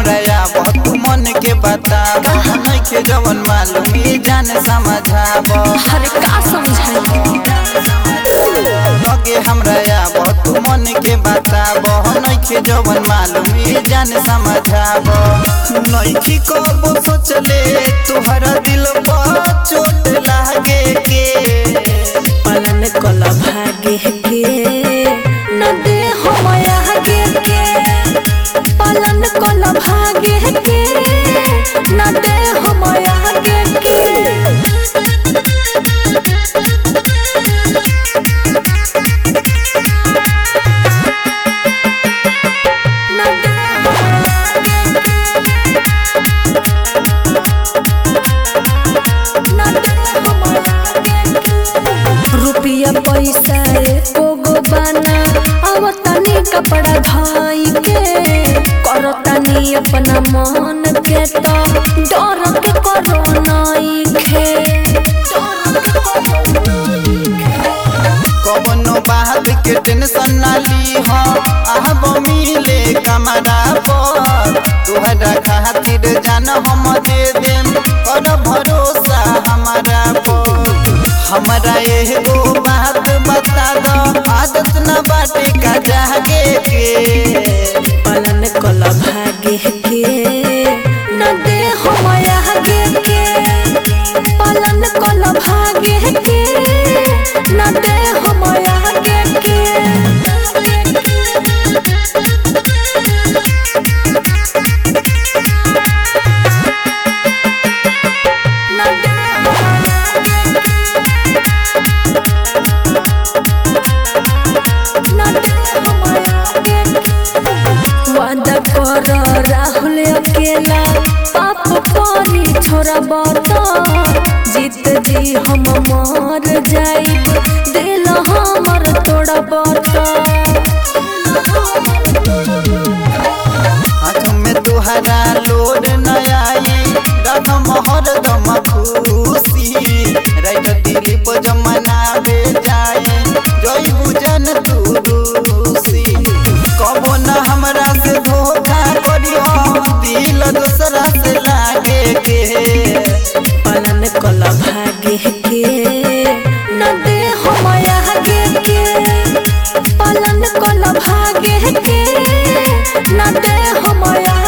हमरा आवत मन के बताब नइखे जवन मालूम ई जान समझाब अरे का समझाई लगे हमरा आवत मन के बताब नइखे जवन मालूम ई जान समझाब नइखी कबो सोचले तुहरा दिल पर चोट लागे के पालन कल भागे के न दे हम आगे के पालन कल भागे के न दे हम आगे के न दे न दे हम आगे के रुपया पैसा एको गो बाना अब तनी कपड़ा धाई के करतानी अपना मन के तो डर के करो नाई खे कवनो बात के टेंशन ना ली हो आब मिले कमरा पर तुहरा खातिर जान हम दे देम कर भरोसा हमारा पर हमरा एगो बात बता दो आदत न बाटे का जागे के पालन कल भागे के न दे हम आगे के पालन कल भागे के न दे हम आगे के न दे न दे हम आगे के वादा कर राहुल अकेला पाप पानी छोरा बता जीत जी हम मर जाइब दिल हमर तोड़ा बता हाथ में तुहरा लोड न आई रदम हरदम खुशी राइट दिलीप जमनावे जाए जय बुझन तू रूसी कबो न हमरा से धोखा करियो दिल दूसरा से लागे के पालन कल भागे के न दे हम आगे के पालन कल भागे के न दे हम आगे